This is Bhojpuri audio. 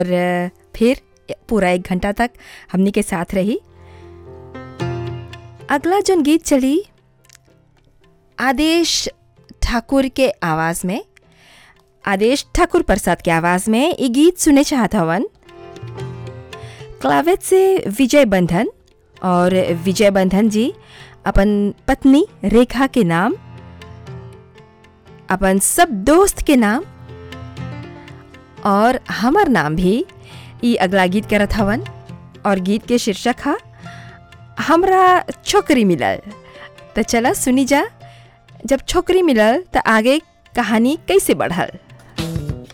और फिर पूरा एक घंटा तक हमनी के साथ रही अगला जोन गीत चली आदेश ठाकुर के आवाज़ में आदेश ठाकुर प्रसाद के आवाज़ में ये गीत सुने चाहत हवन क्लावेट से विजय बंधन और विजय बंधन जी अपन पत्नी रेखा के नाम अपन सब दोस्त के नाम और हमर नाम भी ई अगला गीत करत हवन और गीत के शीर्षक हा हमरा छोकरी मिलल तो चला सुनी जा जब छोकरी मिलल तो आगे कहानी कैसे बढ़ल